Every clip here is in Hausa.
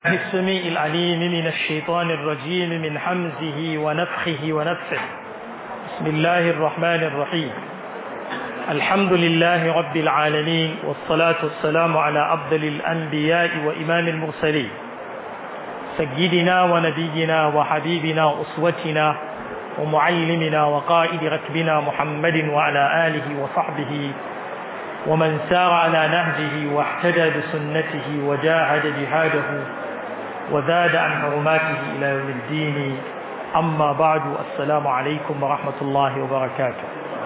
السميع العليم من الشيطان الرجيم من حمزه ونفخه ونفثه بسم الله الرحمن الرحيم الحمد لله رب العالمين والصلاة والسلام على أفضل الأنبياء وإمام المرسلين سيدنا ونبينا وحبيبنا أسوتنا ومعلمنا وقائد ركبنا محمد وعلى آله وصحبه ومن سار على نهجه واحتدى بسنته وجاهد جهاده وزاد عن حرماته إلى يوم الدين أما بعد السلام عليكم ورحمة الله وبركاته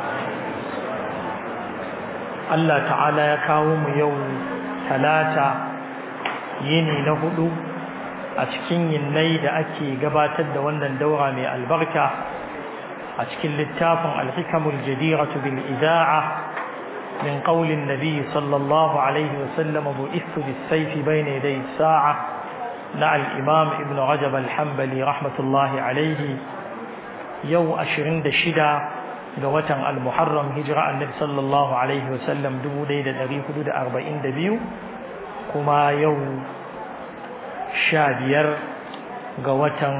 الله تعالى يكاوم يوم ثلاثة يني نهدو أتكين يني دا أكي قباتد وانا دورة من البركة أتكين للتافع الحكم الجديرة بالإذاعة من قول النبي صلى الله عليه وسلم بئثت بالسيف بين يدي الساعة na al'imam ibn rajab alhambali rahmatullahi alaihi yau ashirin da shida ga watan al-muharram hijira annabi sallallahu alaihi wasallam dubu ɗaya da ɗari hudu da arba'in da biyu kuma yau sha biyar ga watan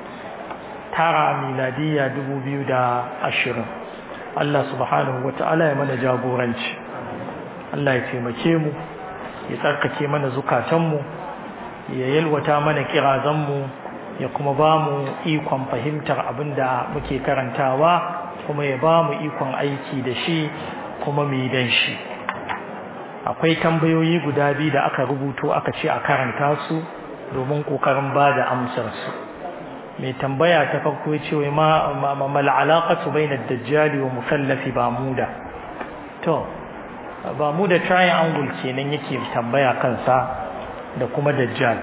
tara miladiyya dubu biyu da ashirin Allah subhanahu wa ta'ala ya mana jagoranci Allah ya taimake mu ya tsarkake mana zukatanmu ya yalwata mana kirazanmu ya kuma ba mu ikon fahimtar abin da muke karantawa kuma ya ba mu ikon aiki da shi kuma mu dan shi akwai tambayoyi guda biyu da aka rubuto aka ce a karanta su domin kokarin ba da amsarsu mai tambaya ta farko ya ce wai ma mal alaqatu bayna ad-dajjal wa mukallafi bamuda to bamuda triangle kenan yake tambaya kansa da kuma dajjal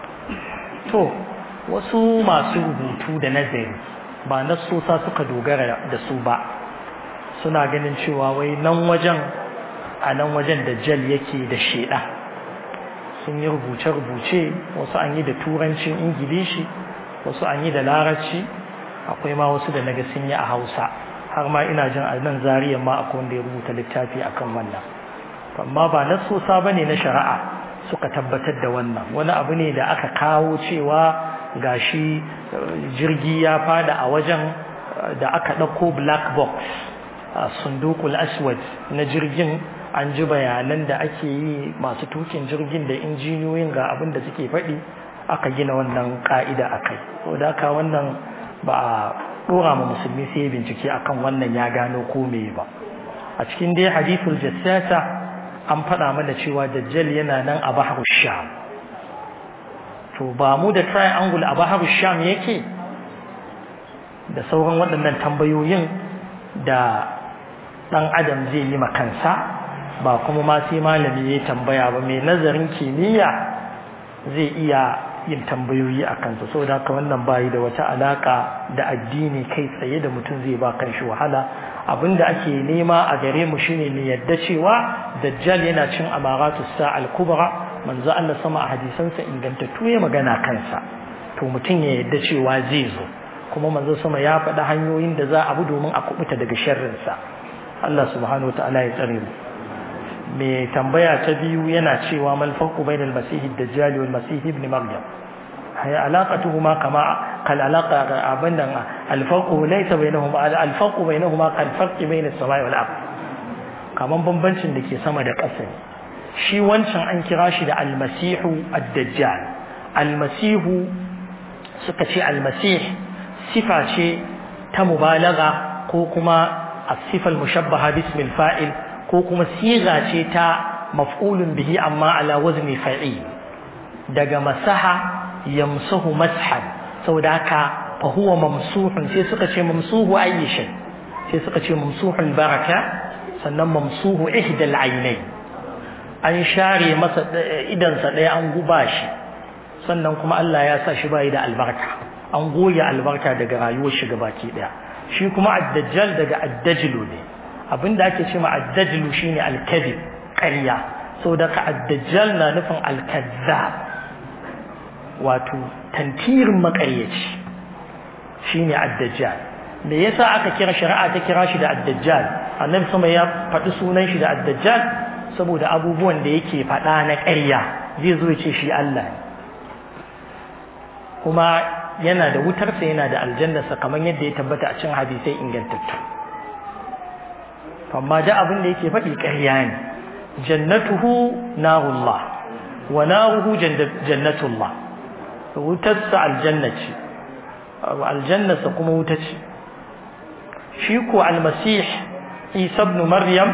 to wasu masu rubutu da nazari ba na sosa suka dogara da su ba suna ganin cewa wai nan wajen a nan wajen dajjal yake da sheda sun yi rubuce-rubuce wasu an yi da turancin ingilishi wasu an yi da larabci akwai ma wasu da naga sun yi a hausa har ma ina jin a nan zariyan ma akwai wanda ya rubuta littafi akan wannan amma ba na sosa bane na shari'a suka tabbatar da wannan wani abu ne da aka kawo cewa gashi jirgi ya fada a wajen da aka ɗauko black box a sundukul aswad na jirgin an ji bayanan da ake yi masu tukin jirgin da injiniyoyin ga abin da suke faɗi aka gina wannan ka'ida a kai da haka wannan ba a ɗora ma musulmi sai bincike akan wannan ya gano ko me ba a cikin dai hadithul jassasa an faɗa mana cewa dajjal yana nan a bahar sham to ba mu da triangle a bahar sham yake da sauran waɗannan tambayoyin da ɗan adam zai yi makansa ba kuma ma sai malami ya tambaya ba mai nazarin kimiyya zai iya yin tambayoyi a kansa saboda haka wannan bayi da wata alaka da addini kai tsaye da mutum zai ba kanshi wahala abinda ake nema a gare mu shine ne yadda cewa dajjal yana cin amaratu sa'al kubra manzo Allah sama a hadisansa ingantattu ya magana kansa to mutum ya yadda cewa zai zo kuma manzo sama ya faɗi hanyoyin da za a bi domin a kubuta daga sharrin sa Allah subhanahu wataala ya tsare mu me tambaya ta biyu yana cewa mal farqu bainal masih ad-dajjal wal masih ibn maryam هي علاقتهما كما كالعلاقة أبدا الفرق ليس بينهما الفرق بينهما كالفرق بين السماء والأرض kaman bambancin da ke sama da ƙasa shi wancan an kira shi da almasihu ad-dajjal almasihu suka ce almasih sifa ce ta mubalaga ko kuma as-sifa al-mushabbaha bismi al-fa'il ko kuma siga ce ta maf'ulun bihi amma ala wazni fa'il daga masaha yamsuhu mashan saboda haka fa huwa mamsuhun sai suka ce mamsuhu ayi shay sai suka ce mamsuhul baraka sannan mamsuhu ihdal aynai an share masa idan sa daya an guba shi sannan kuma Allah ya sa shi bai da albarka an goge albarka daga rayuwar shi gabaki daya shi kuma ad-dajjal daga ad-dajlu ne abinda ake cewa ad-dajlu shine al-kadhib ƙarya saboda ka ad-dajjal na nufin al-kazzab wato tantirin makaryaci shine ad-dajjal me yasa aka kira shari'a ta kira shi da ad-dajjal annabi sama ya faɗi sunan shi da ad-dajjal saboda abubuwan da yake faɗa na ƙarya zai zo ya ce shi Allah ne kuma yana da wutarsa yana da aljannarsa kamar yadda ya tabbata a cin hadisai ingantattu amma da abin da yake faɗi ƙarya ne jannatuhu narullah wa naruhu jannatullah wutarsa aljanna ce aljannarsa kuma wuta ce shi ko almasih isa ibn maryam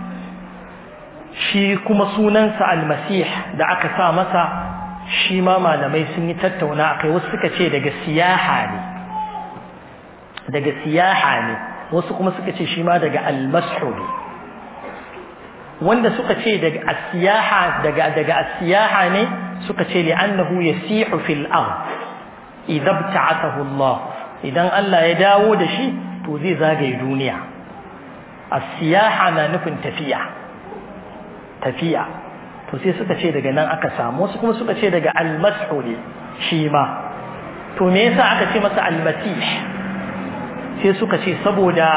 shi kuma sunansa almasih da aka sa masa shi ma malamai sun yi tattauna akai wasu suka ce daga siyaha ne daga siyaha ne wasu kuma suka ce shi ma daga almasu ne wanda suka ce daga asiyaha daga daga asiyaha ne suka ce li'annahu yasihu fil ard idza bta'athahu Allah idan Allah ya dawo da shi to zai zagaye duniya asiyaha na nufin tafiya tafiya to sai suka ce daga nan aka samu wasu kuma suka ce daga almasu ne shi ma to me yasa aka ce masa almasih sai suka ce saboda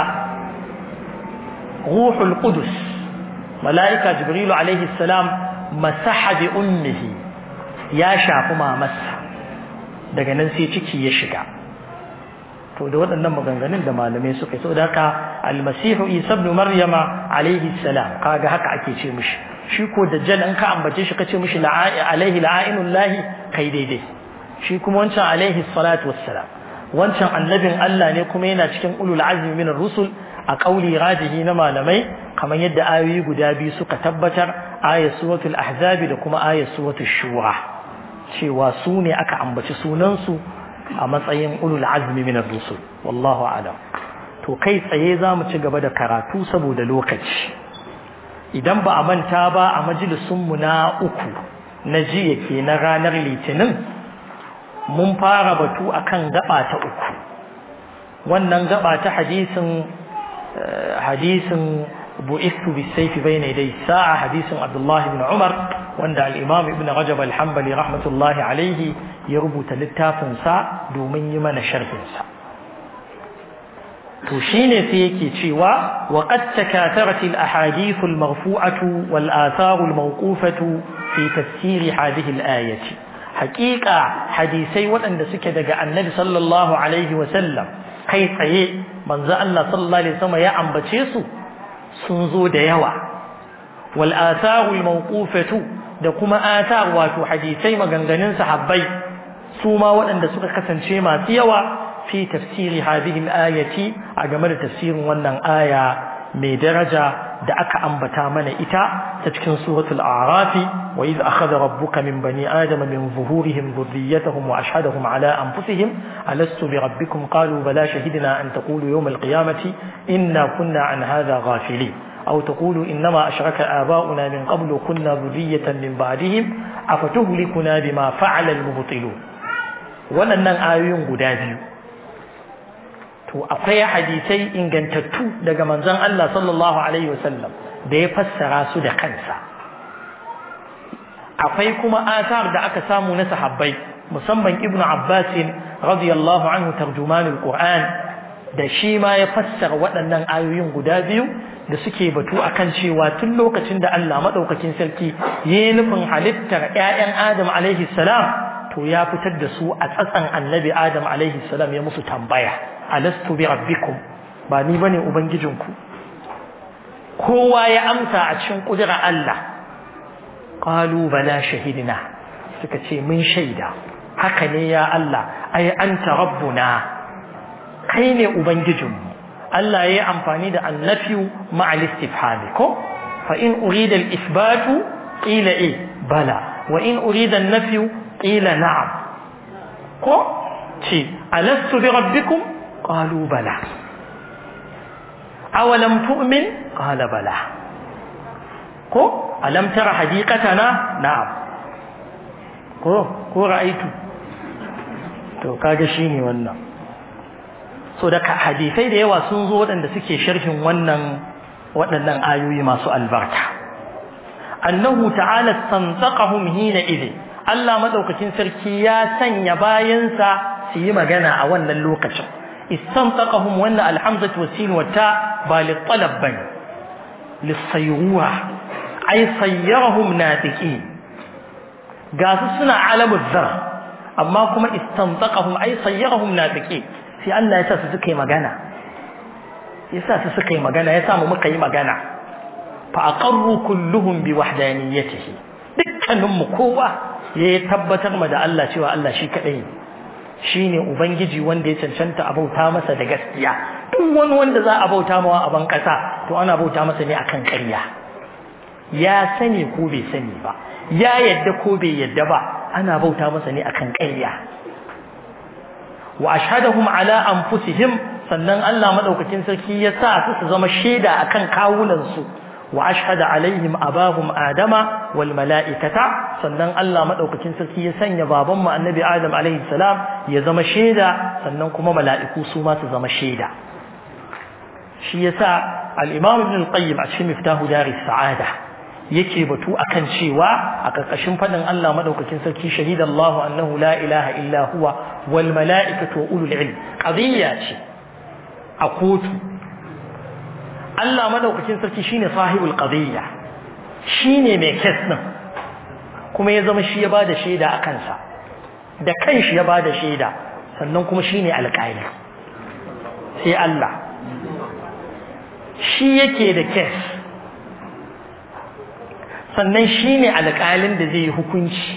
ruhul qudus mala'ika jibrilu alaihi salam masaha bi ummihi ya shafi mamarsa daga nan sai ciki ya shiga to da waɗannan maganganun da malamai suka yi saboda haka almasihu isa ibn maryama alaihi salam kaga haka ake ce mishi shi ko dajjal in ka ambace shi kace mishi alaihi lahi kai daidai shi kuma wancan alaihi salatu wassalam wancan annabin Allah ne kuma yana cikin ulul azmi min rusul a kauli rajihi na malamai kamar yadda ayoyi guda biyu suka tabbatar ayat suratul ahzab da kuma ayat suratul shura cewa su ne aka ambaci sunan su a matsayin ulul azmi min rusul wallahu a'lam to kai tsaye zamu ci gaba da karatu saboda lokaci idan ba a manta ba a majalisun mu na uku na jiya ke na ranar litinin mun fara batu akan gaba ta uku wannan gaba ta hadisin hadisin bu'ithu bis-sayfi bayna yaday sa'a hadisin Abdullah ibn Umar wanda al-Imam Ibn Rajab al-Hanbali rahmatullahi alayhi ya rubuta littafin sa domin yi mana sharhin sa to shine sai yake cewa wa qad takatharat al-ahadith al-marfu'atu wal-athar al-mawqufatu fi tafsir hadhihi al-ayati haqiqa hadisai waɗanda suke daga annabi sallallahu alaihi wa sallam kai tsaye manzo Allah sallallahu alaihi wasallam ya ambace su sun zo da yawa wal atharu al mawqufatu da kuma athar wato hadisai maganganun sahabbai su ma waɗanda suka kasance masu yawa fi tafsiri hadhihi al ayati a game da tafsirin wannan aya mai daraja da aka ambata mana ita ta cikin suratul a'raf wa idh akhadha rabbuka min bani adama min zuhurihim dhurriyyatahum wa ashhadahum ala anfusihim alastu bi rabbikum qalu bala shahidna an taqulu yawm al-qiyamati inna kunna an hadha ghafilin أو تقولوا إنما أشرك آباؤنا من قبل كنا ذرية من بعدهم أفتهلكنا بما فعل المبطلون waɗannan ayoyin guda biyu to akwai hadisai ingantattu daga manzon Allah sallallahu alaihi wasallam da ya fassara su da kansa akwai kuma asar da aka samu na sahabbai musamman ibnu abbas radiyallahu anhu tarjumanul qur'an da shi ma ya fassara waɗannan ayoyin guda biyu da suke batu akan cewa tun lokacin da Allah madaukakin sarki yayin nufin halittar ƴaƴan Adam alaihi salam to ya fitar da su a tsatsan annabi Adam alaihi salam ya musu tambaya alastu bi rabbikum ba ni bane ubangijinku kowa ya amsa a cikin kudura Allah qalu bala shahidna suka ce mun shaida haka ne ya Allah ai anta rabbuna kai ne ubangijinmu Allah ya yi amfani da annafiyu ma'al istifhami ko fa in urida al-ithbatu qila eh bala wa in urida an-nafyu qila na'am ko ce alastu bi rabbikum qalu bala awalam tu'min qala bala ko alam tara hadiqatana na'am ko ko ra'aitu to kaga shine wannan so da hadisai da yawa sun zo waɗanda suke sharhin wannan waɗannan ayoyi masu albarka annahu ta'ala tanzaqahum hina idhi Allah madaukakin sarki ya sanya bayansa su yi magana a wannan lokacin istanzaqahum wannan alhamzatu wasin wa ta ba li talab bane lisayyura ay sayyarahum natiqin ga su suna alamul zar amma kuma istanzaqahum ay sayyarahum nafiqi sai Allah ya sa su suka yi magana ya sa su suka yi magana ya sa mu muka yi magana fa aqarru kulluhum bi wahdaniyatihi dukkanin mu kowa ya tabbatar ma da Allah cewa Allah shi kadai ne shine ubangiji wanda ya cancanta a bauta masa da gaskiya duk wani wanda za a bauta mawa a ban kasa to ana bauta masa ne akan ƙarya ya sani ko bai sani ba ya yadda ko bai yadda ba ana bauta masa ne akan ƙarya wa ashhadahum ala anfusihim sannan Allah madaukakin sarki ya sa su su zama shaida akan kawunan su wa ashhada alaihim abahum adama wal malaikata sannan Allah madaukakin sarki ya sanya baban mu annabi adam alaihi salam ya zama shaida sannan kuma mala'iku su ma su zama shaida shi yasa al-imam ibn al-qayyim a cikin miftahu daris sa'ada yake batu akan cewa a karkashin fadin Allah madaukakin sarki shahidallahu annahu la ilaha illa huwa wal mala'ikatu wa ulul ilm qadiyya ce a kotu Allah madaukakin sarki shine sahibul qadiyya shine mai kes din kuma ya zama shi ya bada shaida a kansa da kanshi ya bada shaida sannan kuma shine alƙali sai Allah shi yake da kes sannan shine alƙalin da zai yi hukunci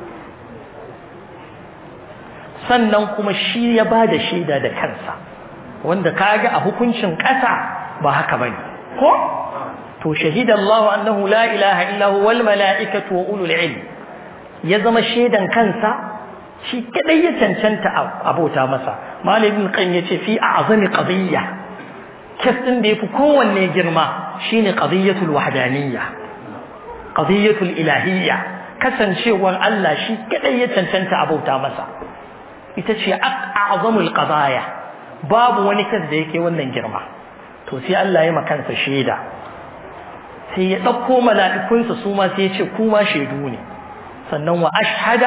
sannan kuma shi ya bada shaida da kansa wanda kaga a hukuncin ƙasa ba haka bane ko to shahida Allah annahu la ilaha illa huwa wal malaikatu wa ulul ilm ya zama shaidan kansa shi kadai ya cancanta abota masa malamin kan yace fi a'zami qadiyya kasin da yafi kowanne girma shine qadiyatul wahdaniyya qadiyatul ilahiyya kasancewar Allah shi kadai ya cancanta abota masa ita ce a'zamul qadaya babu wani kas da yake wannan girma to sai Allah ya makansa shaida sai ya ɗauko mala'ikunsa su ma sai ya ce kuma shaidu ne sannan wa ashhada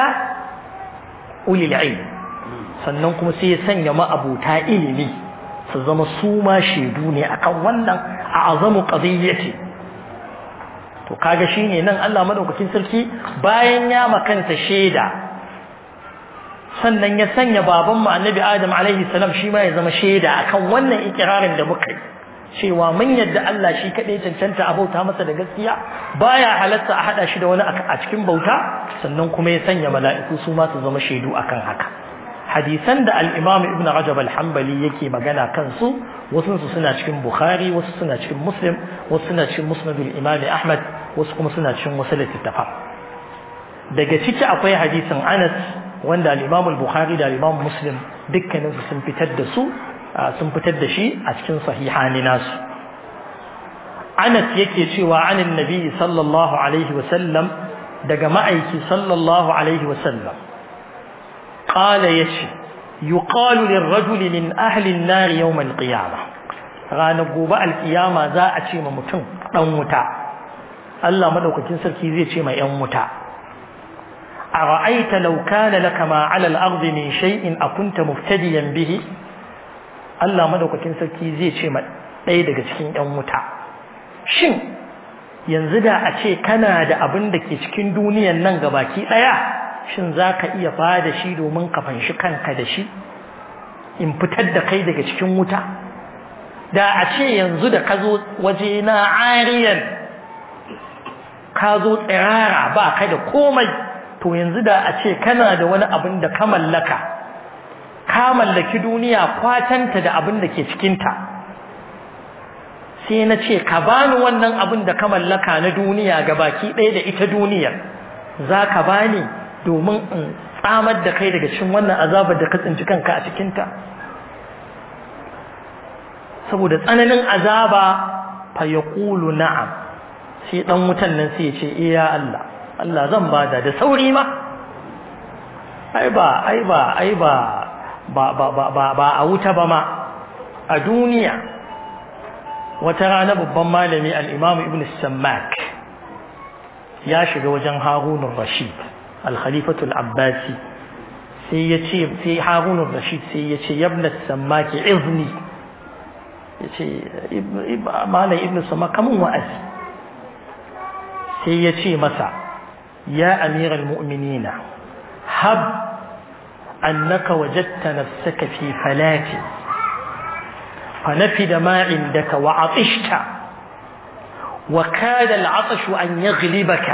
ulil ilm sannan kuma sai ya sanya ma'abuta ilimi su zama su ma shaidu ne akan wannan a'azamu qadiyyati to kaga shine nan Allah madaukakin sarki bayan ya makanta shaida sannan ya sanya baban mu annabi Adam alaihi salam shi ma ya zama shaida akan wannan ikirarin da muka yi cewa mun yadda Allah shi kaɗai cancanta a bauta masa da gaskiya baya halatta a haɗa shi da wani a cikin bauta sannan kuma ya sanya mala'iku su ma su zama shaidu akan haka hadisan da al-Imam Ibn Rajab al-Hanbali yake magana kansu wasu su suna cikin Bukhari wasu suna cikin Muslim wasu suna cikin Musnad al-Imam Ahmad wasu kuma suna cikin wasu littattafan daga ciki akwai hadisin Anas wanda al-Imam al-Bukhari da al-Imam Muslim dukkaninsu sun fitar da su sun fitar da shi a cikin sahihani nasu Anas yake cewa anin nabi sallallahu alaihi wasallam daga ma'aiki sallallahu alaihi wasallam qala yace yuqalu lirrajuli min ahli an-nar yawm al-qiyamah ranar gobe al-qiyama za a ce ma mutum dan wuta Allah madaukakin sarki zai ce ma yan wuta ara'aita law kana laka ma 'ala al-ardi min shay'in akunta muftadiyan bihi Allah madaukakin sarki zai ce ma ɗaya daga cikin ‘yan wuta. Shin, yanzu da a ce kana da abin da ke cikin duniyan nan ga baki ɗaya, shin za ka iya ba da shi domin ka fanshi kanka da shi, in fitar da kai daga cikin wuta? Da a ce yanzu da ka zo waje na ariyan, ka zo tsirara ba ka da komai, to yanzu da a ce kana da wani abin da ka mallaka. ka mallaki duniya kwatanta da abin da ke cikinta sai na ce ka bani wannan abin da ka mallaka na duniya ga baki ɗaya da ita duniyar za ka bani domin in tsamar da kai daga cikin wannan azabar da ka tsinci kanka a cikinta saboda tsananin azaba fa yaqulu na'am sai dan wutan nan sai ya ce eh ya Allah Allah zan bada da sauri ma ai ba ai ba ai ba ba ba ba ba ba a wuta ba ma a duniya wata rana babban malami al-Imam Ibn Sammak ya shiga wajen Harun rashid al-Khalifatu al-Abbasi sai ya ce sai Harun rashid sai ya ce yabna Sammak izni ya ce malam Ibn Sammak kamun wa'azi sai ya ce masa ya amiral mu'minina hab أنك وجدت نفسك في فلاة فنفد ما عندك وعطشت وكاد العطش أن يغلبك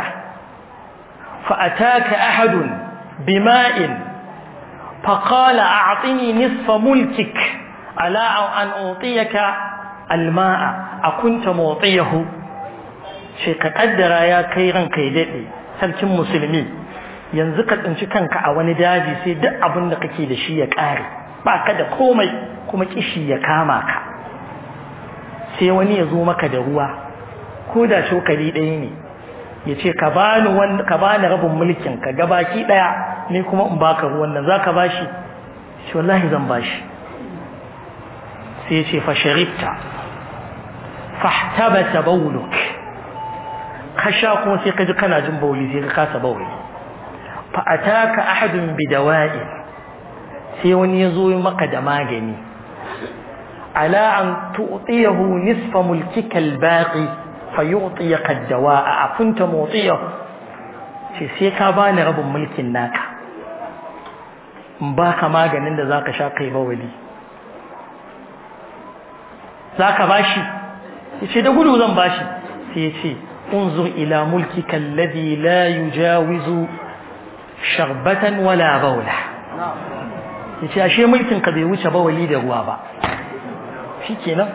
فأتاك أحد بماء فقال أعطني نصف ملكك ألا أن أعطيك الماء أكنت معطيه شيء قدر يا كيران كيدئي sarkin musulmi yanzu ka tsinci kanka a wani daji sai duk abin da kake da shi ya ƙare ba ka da komai kuma kishi ya kama ka sai wani ya zo maka da ruwa ko da cokali ɗaya ne ya ce ka bani ka bani rabin mulkin ka gabaki ɗaya ni kuma in baka ruwan nan zaka bashi shi wallahi zan bashi sai ya ce fa sharibta fahtabata bawluk ka sha kuma sai ka ji kana jin bauli sai ka kasa bauli fa ataka ahadun bidawa'i sai wani ya zo maka da magani ala an tu'tiyahu nisfa mulkika al-baqi fayu'tiyaka ad-dawa'a akunta mu'tiyahu ce sai ka bani rabin mulkin naka in baka maganin da zaka sha kai bawali zaka bashi yace da gudu zan bashi sai yace انظر إلى ملكك الذي لا يجاوز شربة ولا بولة yace ashe mulkin ka bai wuce bawali da ruwa ba shikenan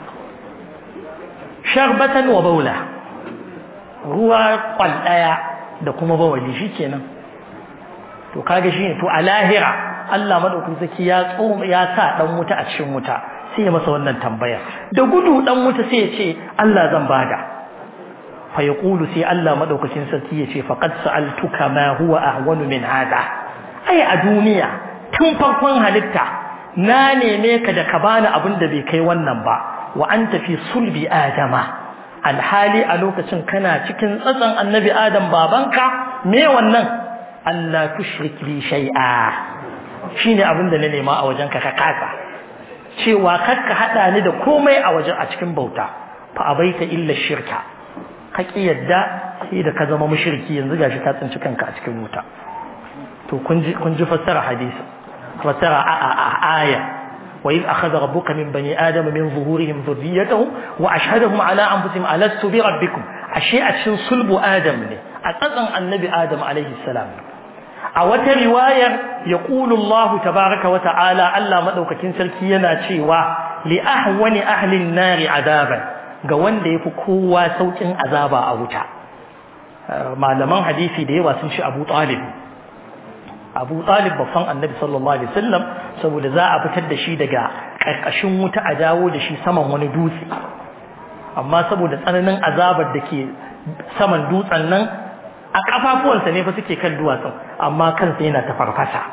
sharbatan wa baula ruwa kwal daya da kuma bawali shikenan to kaga shine to a lahira Allah madaukakin saki ya tsoma ya sa dan wuta a cikin wuta sai ya masa wannan tambaya da gudu dan wuta sai ya ce Allah zan bada fa yaqulu sai Allah madaukakin sarki ya ce faqad sa'altuka ma huwa ahwanu min hada ai a duniya tun farkon halitta na neme ka da ka bani abin da bai kai wannan ba wa anta fi sulbi adama alhali a lokacin kana cikin tsatsan annabi adam babanka me wannan Allah tushrik bi shay'a shine abin da na nema a wajenka ka kasa cewa kakka hada ni da komai a wajen a cikin bauta fa abaita illa shirka ka ki yadda sai da ka zama mushriki yanzu gashi ka tsinci kanka a cikin wuta to kun ji kun ji fassara hadisi fassara a aya وإذ أخذ ربك من بني آدم من ظهورهم ذريتهم وأشهدهم على أنفسهم ألست بربكم أشياء شن صلب آدم أتظن النبي آدم عليه السلام أو رواية يقول الله تبارك وتعالى ألا مدوك كنسل كينا شيوا لأهون أهل النار عذابا قوان دي فكوا صوت عذابا أوتا malaman hadisi da yawa sun shi Abu Talib Abu Talib babban Annabi sallallahu alaihi wasallam saboda za a fitar da shi daga karkashin wuta a dawo da shi saman wani dutse amma saboda tsananin azabar da ke saman dutsen nan a kafafuwansa ne fa suke kan duwatsun amma kansa yana ta farfasa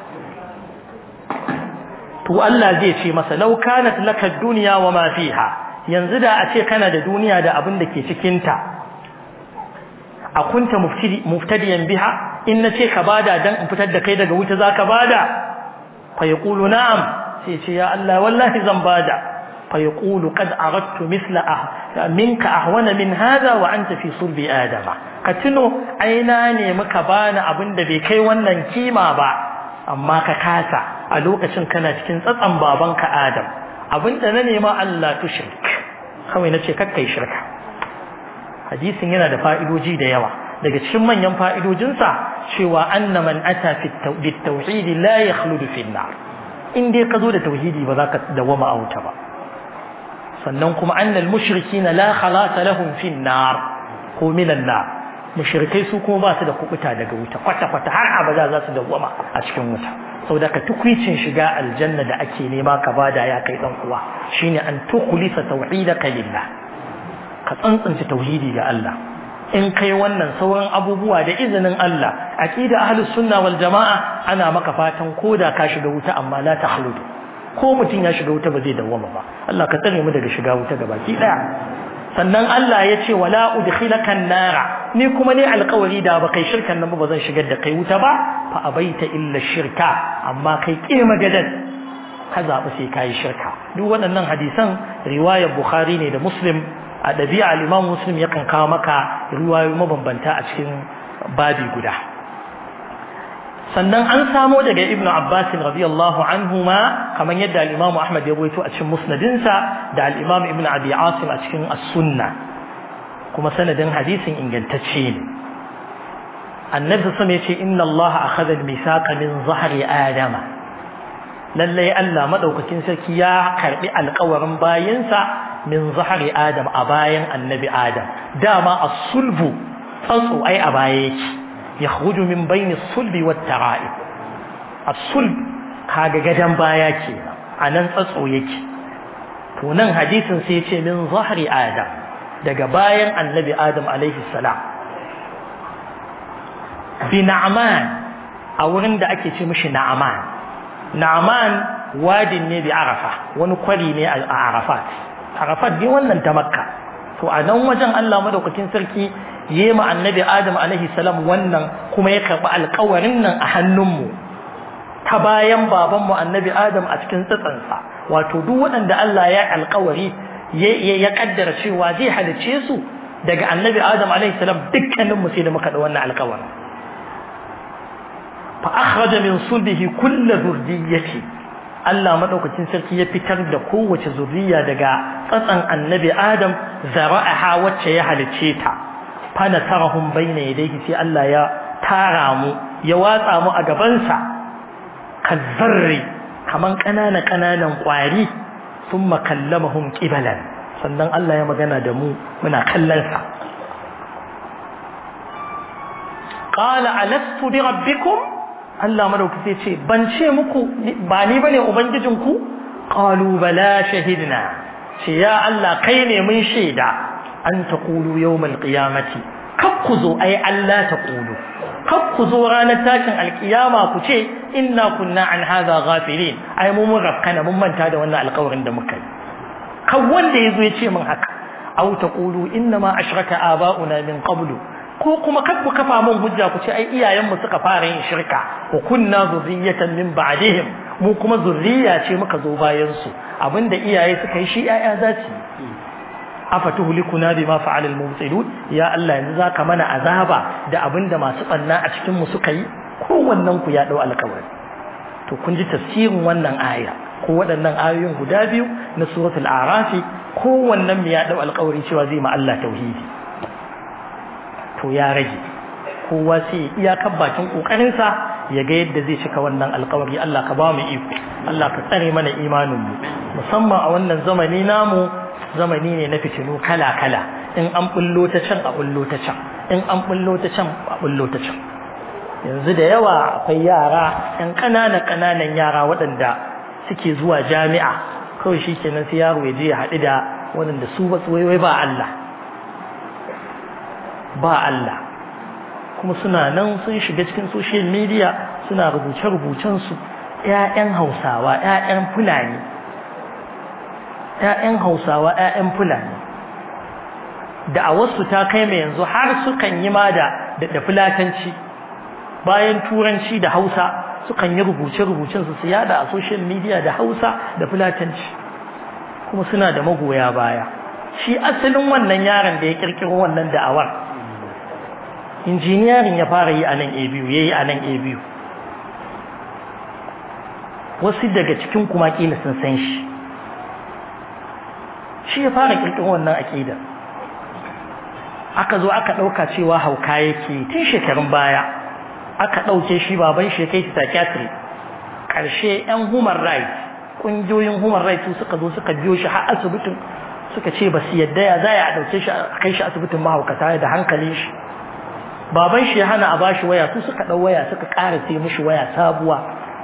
to Allah zai ce masa law kanat laka dunya wa ma fiha yanzu da a ce kana da duniya da abin da ke cikin ta a kunta muftadiyan biha in nace ka bada dan in fitar da kai daga wuta zaka bada fa yaqulu na'am sai ce ya Allah wallahi zan bada fa yaqulu qad aradtu mithla ah minka ahwana min hadha wa anta fi sulbi adama ka tuno aina ne muka bani abin da bai kai wannan kima ba amma ka kasa a lokacin kana cikin tsatsan babanka Adam abinda na nema Allah tushrik kawai nace kakkai shirka hadisin yana da fa'idoji da yawa daga cikin manyan fa'idojinsa cewa anna man ata fi tauhid la yakhludu fi nar in dai ka zo da tauhidi ba za ka dawama a wuta ba sannan kuma annal mushrikin la khalasa lahum fi nar ko minan nar mushrikai su kuma ba su da kubuta daga wuta kwata kwata har abada za su dawama a cikin wuta saboda ka tukwicin shiga aljanna da ake nema ka bada ya kai dan uwa shine an tukhlisa tauhidaka lillah ka tsantsance tauhidi ga Allah in kai wannan sauran abubuwa da izinin Allah aqida ahlus sunna wal jamaa ana maka fatan koda ka shiga wuta amma la takhludu ko mutun ya shiga wuta ba zai dawwama ba Allah ka tsare mu daga shiga wuta gabaki daya sannan Allah ya ce wala udkhilaka nara ni kuma ne alƙawari da ba kai shirkan nan ba zan shigar da kai wuta ba fa abaita illa shirka amma kai kima gadan ka zaɓi sai kayi shirka duk waɗannan hadisan riwayar bukhari ne da muslim a ɗabi'a al'imam muslim yakan kawo maka ruwayoyi mabambanta a cikin babi guda sannan an samo daga ibn abbas radiyallahu anhuma kamar yadda al-imam ahmad ya rawaito a cikin musnadinsa da al-imam ibn abi asim a cikin as-sunna kuma sanadin hadisin ingantacce ne annabi sama yace inna allah akhadha al-mithaqa min zahri adama lalle Allah madaukakin sarki ya karbi alƙawarin bayinsa min zahri adam a bayan annabi adam dama as-sulbu tsatso ai a baya yake yakhruju min bayni as-sulbi wat-tara'ib as-sulb kaga gadan baya kenan anan tsatso yake to nan hadisin sai yace min zahri adam daga bayan annabi adam alaihi salam bi na'man a wurin da ake ce mishi na'man na'man wadin ne bi arafa wani kwari ne a arafat arafat ne wannan ta makka to a nan wajen Allah madaukakin sarki yema annabi adam alaihi salam wannan kuma ya karɓi alƙawarin nan a hannunmu ta bayan babanmu annabi adam a cikin tsatsansa wato duk waɗanda Allah ya alƙawari ya kaddara cewa zai halice su daga annabi adam alaihi salam dukkaninmu sai da muka da wannan alƙawarin fa akhraja min sulbihi kullu dhurriyyati Allah madaukakin sarki ya fitar da kowace zuriya daga tsatsan annabi adam zara'aha wacce ya halice ta fana tarahum bayna yadayhi sai Allah ya tara mu ya watsa mu a gabansa kazzarri kaman kanana kananan kwari thumma kallamahum qibalan sannan Allah ya magana da mu muna kallon sa qala alastu bi rabbikum Allah madaukaki ce ban ce muku ba ni bane ubangijinku qalu bala shahidna ce ya Allah kai ne mun shaida an taqulu yawmal qiyamati kab ku zo ai Allah taqulu kab ku zo ranar tashin alkiyama ku ce inna kunna an hadha ghafilin ai mu mun rafkana mun manta da wannan alƙawarin da muka yi kan wanda yazo ya ce min haka aw taqulu inna ma ashraka aba'una min qablu ko kuma kab ku kafa mun hujja ku ce ai iyayen mu suka fara yin shirka wa kunna zurriyatan min ba'dihim mu kuma zurriya ce muka zo bayan su abinda iyaye suka yi shi yaya za su afatuhlikuna bima fa'ala al-mubtilun ya Allah yanzu zaka mana azaba da abinda masu banna a cikin mu suka yi kowannen ku ya dau alƙawari to kun ji tafsirin wannan aya ko waɗannan ayoyin guda biyu na suratul a'raf kowannen mu ya dau alƙawari cewa zai ma Allah tauhidi to ya rage kowa sai iyakar bakin kokarin sa ya ga yadda zai cika wannan alƙawari Allah ka ba mu iko Allah ka tsare mana imanin mu musamman a wannan zamani namu zamani ne na fitinu kala-kala in an bullo ta can a bullo ta can in an bullo ta can a bullo ta can yanzu da yawa akwai yara yan ƙananan ƙananan yara waɗanda suke zuwa jami'a kawai shi kenan sai yaro ya je ya haɗu da waɗanda su ba wai ba Allah ba Allah kuma suna nan sun shiga cikin social media suna rubuce-rubucensu ‘ya'yan hausawa ‘ya'yan fulani ‘ya'yan hausawa ‘ya'yan fulani da a wasu ta kai mai yanzu har sukan yi ma da da fulatanci bayan turanci da hausa sukan yi rubuce-rubucen su yada a social media da hausa da fulatanci kuma suna da magoya baya shi asalin wannan yaron da ya kirkiro wannan da'awar injiniyarin ya fara yi a nan a biyu ya yi a nan a biyu wasu daga cikin kuma kila sun san shi shi ya fara kirkiro wannan aƙida aka zo aka ɗauka cewa hauka yake tun shekarun baya aka ɗauke shi baban shi kai shi psychiatry ƙarshe 'yan human rights ƙungiyoyin human rights suka zo suka biyo shi har asibitin suka ce ba su yadda ya za a ɗauke shi a kai shi asibitin mahaukata da hankalin shi baban shi ya hana a bashi waya su suka ɗau waya suka ƙara sai mishi waya sabuwa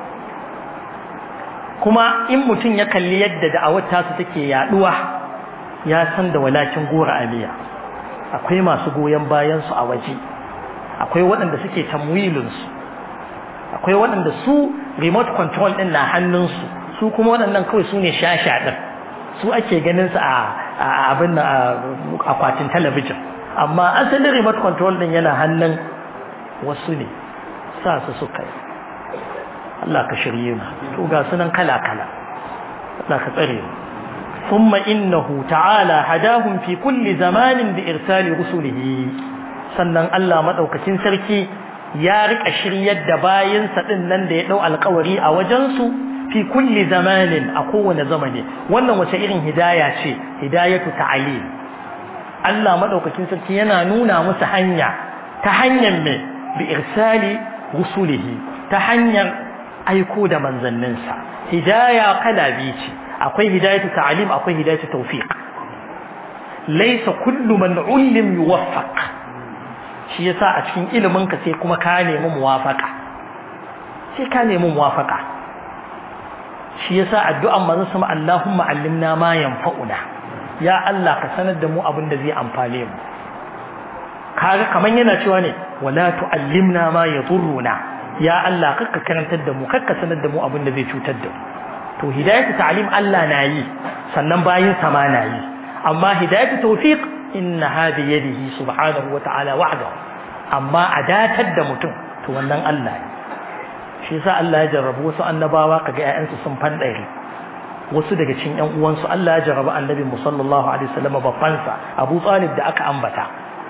kuma in mutum ya kalli yadda da'awar tasu take yaduwa ya san da walakin gora aliya akwai masu goyon bayan su a waje akwai waɗanda suke tamwilin su akwai waɗanda su remote control din na hannun su su kuma waɗannan kawai su ne shasha din su ake ganin su a abin akwatin talabijin amma asalin remote control din yana hannun wasu ne sa su suka yi Allah ka shirye mu to ga sunan kala kala Allah ka tsare mu thumma innahu ta'ala hadahum fi kulli zamanin bi irsali rusulihi sannan Allah madaukakin sarki ya rika shiryar da bayinsa din nan da ya dau alƙawari a wajensu fi kulli zamanin a kowane zamani wannan wace irin hidaya ce hidayatu ta'alim Allah madaukakin sarki yana nuna musu hanya ta hanyar me bi irsali rusulihi ta hanyar aiko da manzanninsa hidaya kala biyu ce akwai hidayatu ta'alim akwai hidayatu tawfiq laysa kullu man ullim yuwaffaq shi yasa a cikin ilimin ka sai kuma ka nemi muwafaqa sai ka nemi muwafaqa shi yasa addu'an manzon sama Allahumma allimna ma yanfa'una ya Allah ka sanar da mu abin da zai amfane mu kaga kaman yana cewa ne wala tu'allimna ma yadurruna ya Allah kakka karantar da mu kakka sanar da mu abin da zai cutar da mu to hidayatu ta'lim Allah na yi sannan bayin sama na yi amma hidayatu tawfiq inna hadi yadihi subhanahu wa ta'ala wahdahu amma adatar da mutum to wannan Allah ne shi yasa Allah ya jarrabu wasu annabawa kaga ƴaƴansu sun fandare wasu daga cikin ƴan uwansu Allah ya jarrabu annabi mu sallallahu alaihi wasallam babbansa Abu Talib da aka ambata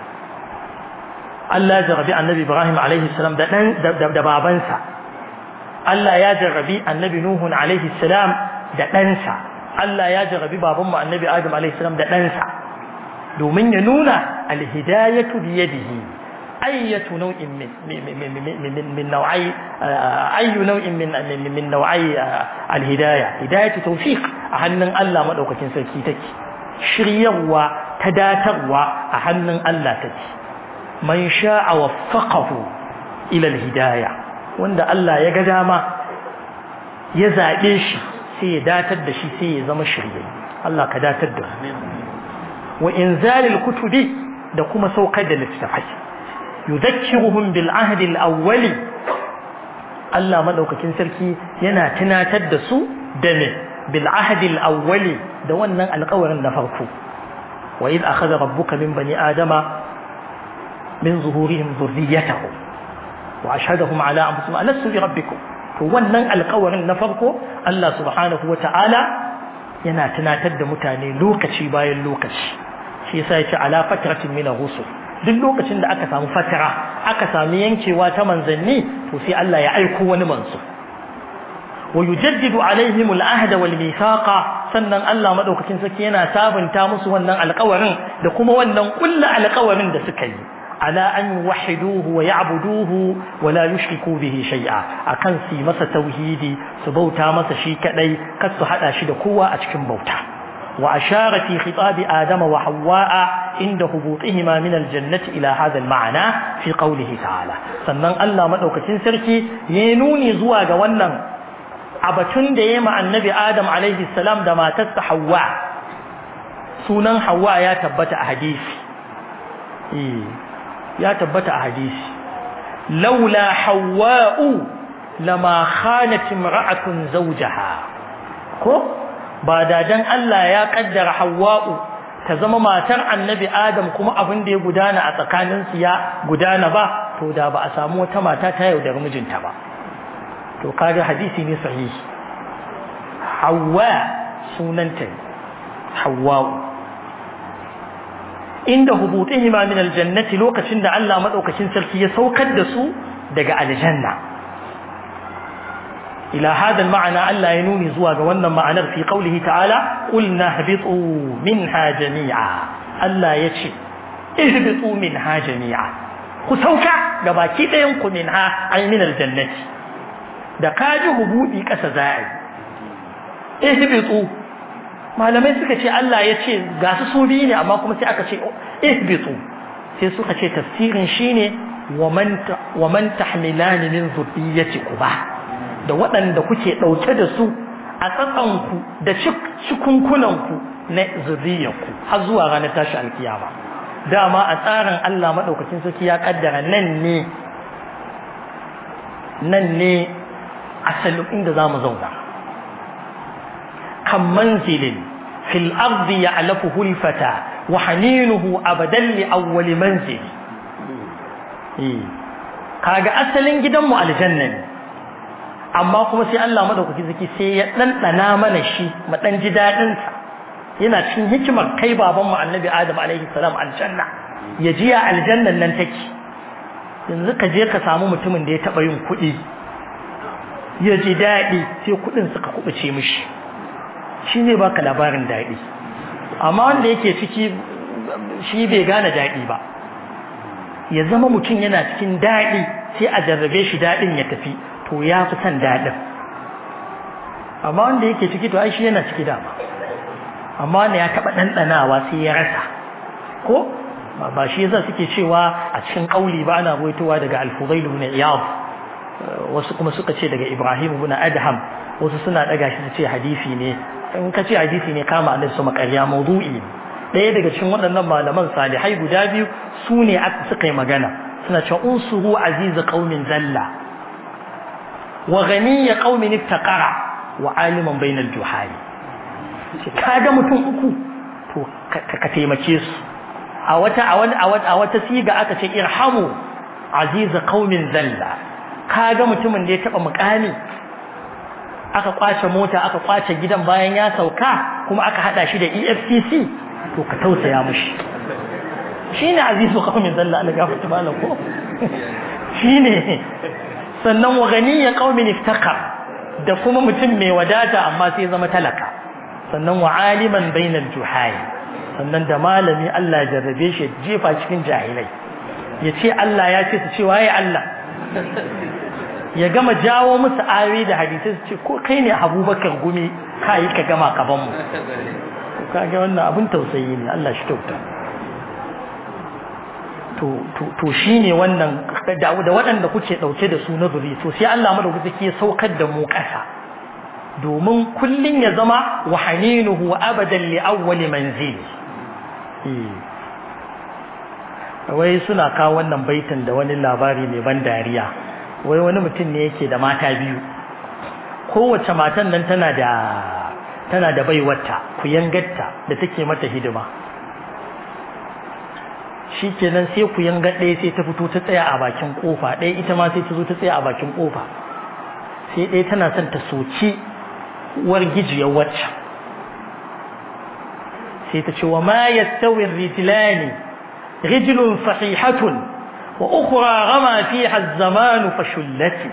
Allah ya jarrabi annabi Ibrahim alaihi salam da dan da babansa Allah ya jarrabi annabi Nuhu alaihi salam da ɗansa Allah ya jarrabi babanmu annabi Adam alaihi salam da ɗansa domin ya nuna alhidayatu bi yadihi أية نوع من من من نوعي أي نوع من من نوعي الهداية هداية توفيق أهنن الله ما دوك كن سركي تك شريوا تداتروا أهنن الله تك من شاء وفقه إلى الهداية وند الله يجدما يزعيش sai ya datar da shi sai ya zama shirye Allah ka datar da wa inzalil kutubi da kuma saukar da littafai yudhakkiruhum bil ahd al awwali Allah madaukakin sarki yana tunatar da su da me bil ahd al awwali da wannan alƙawarin na farko wa id akhadha rabbuka min bani adama min zuhurihim dhurriyyatahum wa ashhadahum ala anfusihim alastu bi rabbikum to wannan alƙawarin na farko Allah subhanahu wata'ala yana tunatar da mutane lokaci bayan lokaci shi yasa yace ala fatratin min rusul duk lokacin da aka samu fatara aka sami yankewa ta manzanni to sai Allah ya aiko wani manzo wa yujaddidu alaihim al-ahd wal mithaqa sannan Allah madaukakin sarki yana sabunta musu wannan alƙawarin da kuma wannan kullu alƙawarin da suka yi على أن يوحدوه ويعبدوه ولا يشركوا به شيئا أكن سي مسا توحيدي سبوتا مسا شي كدي كسو حدا شي قوة أتكن بوتا وأشار في خطاب آدم وحواء عند هبوطهما من الجنة إلى هذا المعنى في قوله تعالى sannan Allah madaukakin sarki ya nuni zuwa ga wannan abatun da yayi ma annabi Adam alaihi salam da matarsa Hawwa sunan Hawwa ya tabbata a hadisi eh ya tabbata a hadisi laula hawa'u lama khanat imra'atun zawjaha ko ba da dan Allah ya kaddara hawa'u ta zama matar annabi adam kuma abin da ya gudana a tsakanin su ya gudana ba to da ba a samu wata mata ta yaudar mijinta ba to kaga hadisi ne sahihi hawa sunanta hawa'u inda hubutihima min aljannati lokacin da Allah madaukakin sarki ya saukar da su daga aljanna ila hada ma'ana Allah ya nuni zuwa ga wannan ma'anar fi qaulihi ta'ala qulna habitu minha jami'a Allah ya ce ihbitu minha jami'a ku sauka ga baki ɗayan ku minha ay min aljannati da kaji hubudi kasa za'i ihbitu malamai suka ce Allah ya ce ga su su biyu ne amma kuma sai aka ce ihbitu sai suka ce tafsirin shine wa man tahmilani min zurriyyatikum da waɗanda kuke ɗauke da su a tsatsanku da cikunkunanku na zurriyarku har zuwa ranar tashi alkiyama dama a tsarin Allah maɗaukakin sarki ya kaddara nan ne nan ne asalin inda za mu zauna كم منزل في الأرض يعلفه الفتى وحنينه أبدا لأول منزل kaga asalin gidanmu aljanna ne amma kuma sai Allah madaukaki zaki sai ya ɗanɗana mana shi mu dan ji dadin sa yana cikin hikimar kai baban mu annabi Adam alaihi salam aljanna ya ji ya aljannan nan take yanzu ka je ka samu mutumin da ya taɓa yin kuɗi ya ji daɗi sai kuɗin suka kuɓuce mishi shi ne baka labarin daɗi amma wanda yake ciki shi bai gane daɗi ba ya zama mutum yana cikin daɗi sai a jarrabe shi daɗin ya tafi to ya fi son daɗin amma wanda yake ciki to ai shi yana ciki dama amma wanda ya taɓa ɗanɗanawa sai ya rasa ko ba shi yasa suke cewa a cikin ƙauli ba ana ruwaitowa daga al-fudail ibn iyad wasu kuma suka ce daga ibrahim ibn adham wasu suna daga shi su ce hadisi ne in ka ce hadisi ne kama annabi sama ƙarya mawdu'i ɗaya daga cikin waɗannan malaman salihai guda biyu su ne suka yi magana suna cewa unsuru aziz qaumin zalla wa ghaniya qaumin iftaqara wa aliman bainal juhali kaga mutum uku to ka taimake su a wata a wani a wata siga aka ce irhamu aziz qaumin zalla kaga mutumin da ya taba mukami aka kwace mota aka kwace gidan bayan ya sauka kuma aka hada shi da EFCC to ka tausaya mushi shine azizu qaumin zalla Allah gafarta malam ko shine sannan wa ganiya qaumin iftaqar da kuma mutum mai wadata amma sai zama talaka sannan wa aliman bainal juhali sannan da malami Allah ya jarrabe shi jefa cikin jahilai ya ce Allah ya ce su ce waye Allah ya gama jawo musu ayoyi da hadisai su ce ko kai ne abubakar gumi ka yi ka gama kaban mu kaga wannan abin tausayi ne Allah shi kyauta to shi ne wannan da waɗanda kuke ɗauke da su na zuri to sai Allah madaukaki ke saukar da mu ƙasa domin kullun ya zama wa haninuhu abadan li awwali manzil wai suna kawo wannan baitin da wani labari mai ban dariya wai wani mutum ne yake da mata biyu kowace matan nan tana da tana da baiwarta kuyangarta da take mata hidima shikenan sai kuyanga ɗaya sai ta fito ta tsaya a bakin kofa ɗaya ita ma sai ta zo ta tsaya a bakin kofa sai ɗaya tana son ta soki uwar gijiyar wacce sai ta ce wa ma yastawi rijlani rijlun sahihatun wa ukhra rama fiha az-zaman fashullati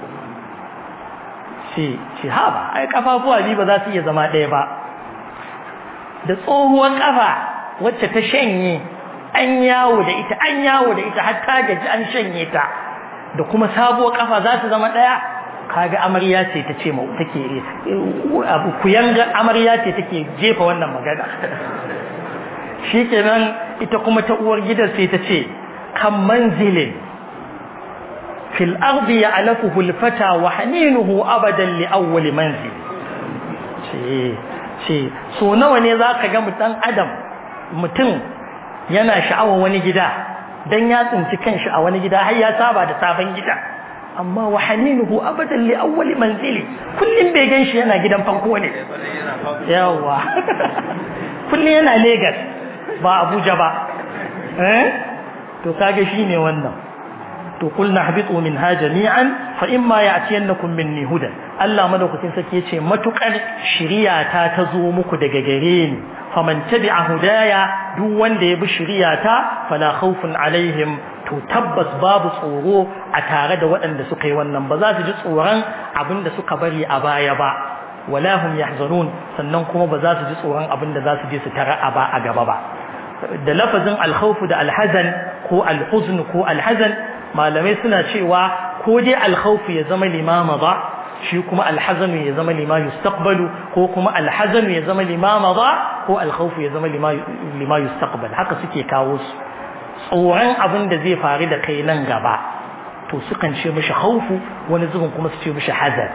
ce ce haba ai kafafuwa biyu ba za su iya zama ɗaya ba da tsohuwar kafa wacce ta shanye an yawo da ita an yawo da ita har ta gaji an shanye ta da kuma sabuwar kafa za su zama ɗaya kaga amarya ce ta ce mau take abu kuyanga amarya ce take jefa wannan magana shikenan ita kuma ta uwar gidan sai ta ce kan manzilin fil ardi ya'lafuhu al-fata wa haninuhu abadan li awwal manzil ce ce so nawa ne zaka ga mutan adam mutum yana sha'awar wani gida dan ya tsinci kanshi a wani gida har ya saba da sabon gida amma wa haninuhu abadan li awwal manzili kullum bai ganshi yana gidan farko ne yawa kullum yana Lagos ba Abuja ba eh to kage shine wannan to kulna habitu minha jami'an fa imma ya'tiyannakum minni hudan Allah madaukakin sake yace matukar shiriya ta tazo muku daga gare ni faman tabi'a hudaya duk wanda ya bi shiriya ta fala khawfun alaihim to tabbas babu tsoro a tare da waɗanda suka yi wannan ba za su ji tsoron abin da suka bari a baya ba wala hum yahzanun sannan kuma ba za su ji tsoron abin da za su je su tara a ba a gaba ba da lafazin alkhawf da alhazan ko alhuzn ko alhazan malamai suna cewa ko dai alkhawf ya zama limama ba shi kuma alhazanu ya zama lima yustaqbalu ko kuma alhazanu ya zama limama ba ko alkhawf ya zama lima yustaqbal haka suke kawo su tsoron abin da zai faru da kai nan gaba to sukan ce mishi khawfu wani zubin kuma su ce mishi hazar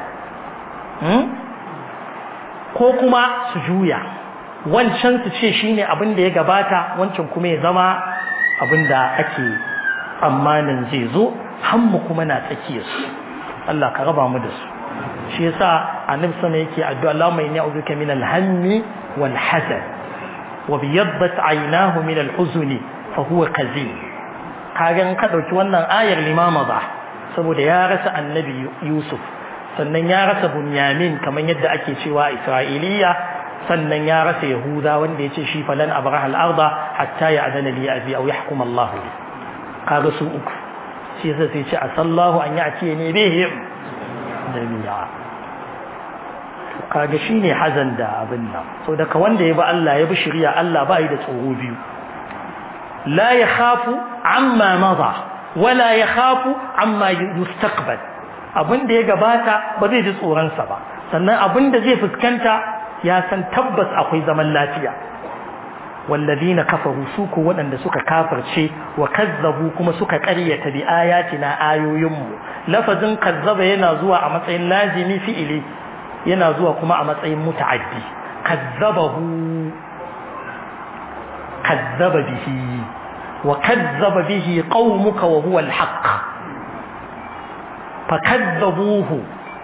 ko kuma su juya wancan su ce shine abin da ya gabata wancan kuma ya zama abin da ake tsammanin zai zo hammu kuma na tsakiyar su Allah ka raba mu da su shi yasa annabi sama yake addu'a Allahumma inni a'udhuka min al-hammi wal hazan wa biyaddat aynahu min al-huzni fa huwa qazi kaga in ka dauki wannan ayar limama ba saboda ya rasa annabi Yusuf sannan ya rasa Bunyamin kamar yadda ake cewa Isra'iliya sannan ya rasa Yahuda wanda yace shi falan abraha al-arda hatta ya'dana li abi aw yahkum Allah li kaga su uku shi yasa sai ce asallahu an ya'ti ne bihim jami'a kaga shine hazan da abin nan so daga wanda ya bi Allah ya bi shari'a Allah ba yi da tsoro biyu la yakhafu amma madha wala yakhafu amma yustaqbal abin da ya gabata ba zai ji tsoron sa ba sannan abin da zai fuskanta ya san tabbas akwai zaman lafiya والذين كفروا سوكو waɗanda suka kafirce wa kazzabu kuma suka ƙaryata bi ayatina ayoyinmu lafazin kazzaba yana zuwa a matsayin lazimi fi'ili yana zuwa kuma a matsayin muta'addi kazzabahu kazzaba bihi wa kazzaba bihi qaumuka wa huwa al-haqq fakazzabuhu